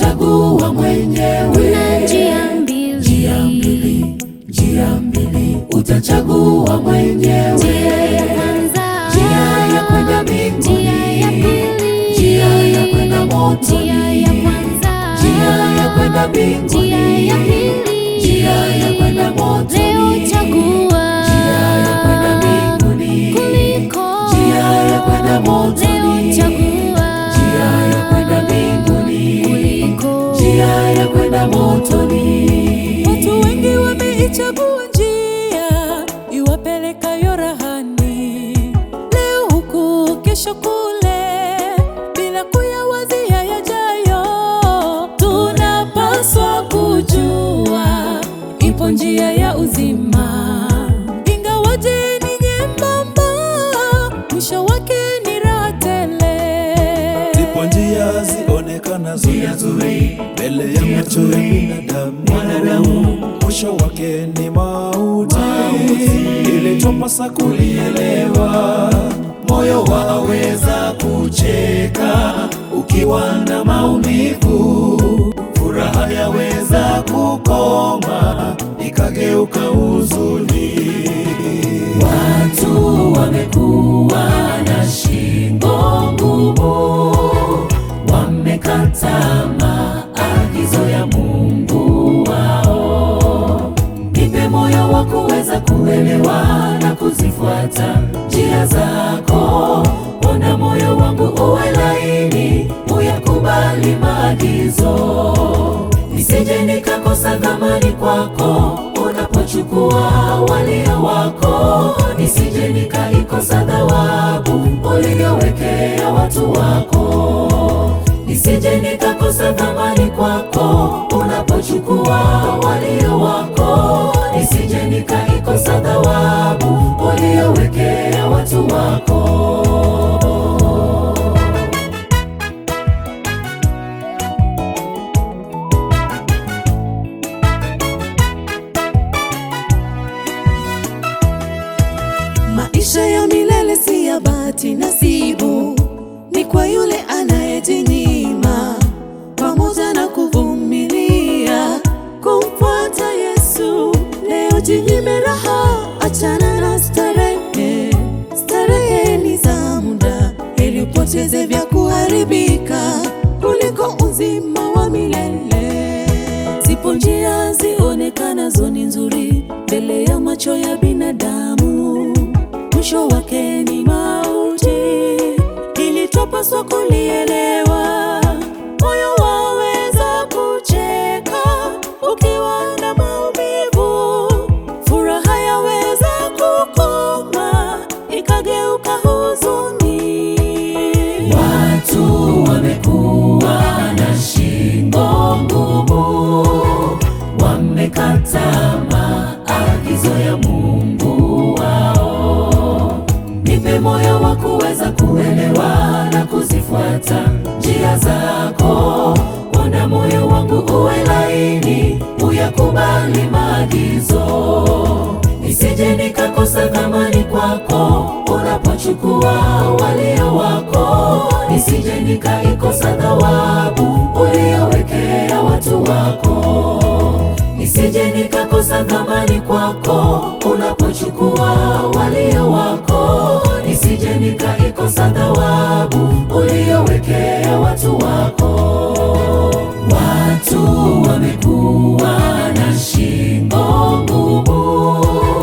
utachagua mwenyewe. Kuna njia mbili, Njia mbili, njia mbili, utachagua mwenyewe. njia ya kwanza, Njia ya kwenda mbinguni, njia ya pili, njia ya kwenda motoni, njia ya kwanza, njia ya kwenda mbinguni, njia ya pili, njia ya kwenda motoni, leo chagua njia ya kwenda mbinguni, kuliko njia ya kwenda motoni, leo chagua njia ya kwenda mbinguni, kuliko njia ya kwenda motoni. Watu wengi wameichagua njia iwapelekayo rahani, leo huku, kesho kule, bila kuyawazia yajayo. Tunapaswa kujua ipo njia ya uzima, ingawaje ni nyembamba, mwisho wake ni raha tele. Zipo njia zionekanazo nzuri mbele ya macho ya binadamu, mwisho wake ni mauti. Ili twapasa kulielewa, Moyo waweza kucheka ukiwa na maumivu, furaha yaweza kukoma ikageuka huzuni. Watu wamekuwa na shingo ngumu, wamekata maagizo ya Mungu wao. Nipe moyo wa kuweza kuelewa na kuzifuata njia zako. Ona moyo wangu uwe laini, uyakubali maagizo, nisije nikakosa thamani kwako unapochukua walio wako, nisije nikaikosa thawabu uliyowekea watu wako nisije nikakosa thamani kwako unapochukua walio wako, nisije nikaikosa thawabu uliyowekea watu wako. Maisha ya milele si ya bahati nasibu, ni kwa yule anayejinyima pamoja na kuvumilia kumfuata Yesu. Leo jinyime raha, achana na starehe. Starehe ni za muda, ili upoteze vya kuharibika kuliko uzima wa milele. Zipo njia zionekanazo ni nzuri mbele ya macho ya binadamu, mwisho wake ni mauti. Ili twapaswa kulielewa, moyo waweza kucheka ukiwa na maumivu, furaha yaweza kukoma ikageuka huzuni. Watu wamekuwa na shingo ngumu, wamekata maagizo ya Mungu wao. Nipe moyo wa kuweza kuelewa na kuzifuata njia zako. Ona moyo wangu uwe laini, uyakubali maagizo nisije nikakosa thamani kwako unapochukua walio wako, nisije nikaikosa thawabu uliyowekea watu wako, nisije nikakosa thamani kwako unapochukua walio wako, nisije nikaikosa thawabu uliyowekea watu wako. Watu wamekuwa na shingo ngumu,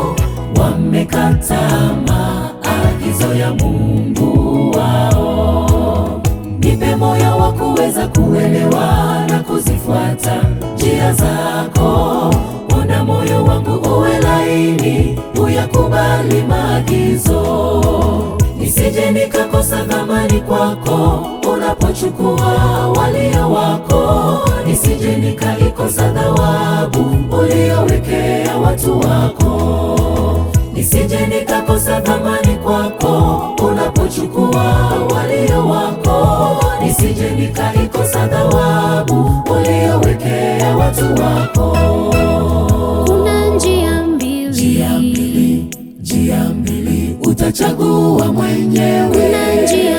wamekata maagizo ya Mungu wao. Nipe moyo wa kuweza kuelewa na kuzifuata njia zako. Ona moyo wangu uwe laini, uyakubali maagizo nisije nikakosa thamani kwako unapochukua walio wako, nisije nikaikosa thawabu uliyowekea watu wako, nisije nikakosa thamani kwako unapochukua walio wako, nisije nikaikosa thawabu uliyowekea watu wako. kuna njia mbili, Njia mbili, njia mbili, utachagua mwenyewe. kuna njia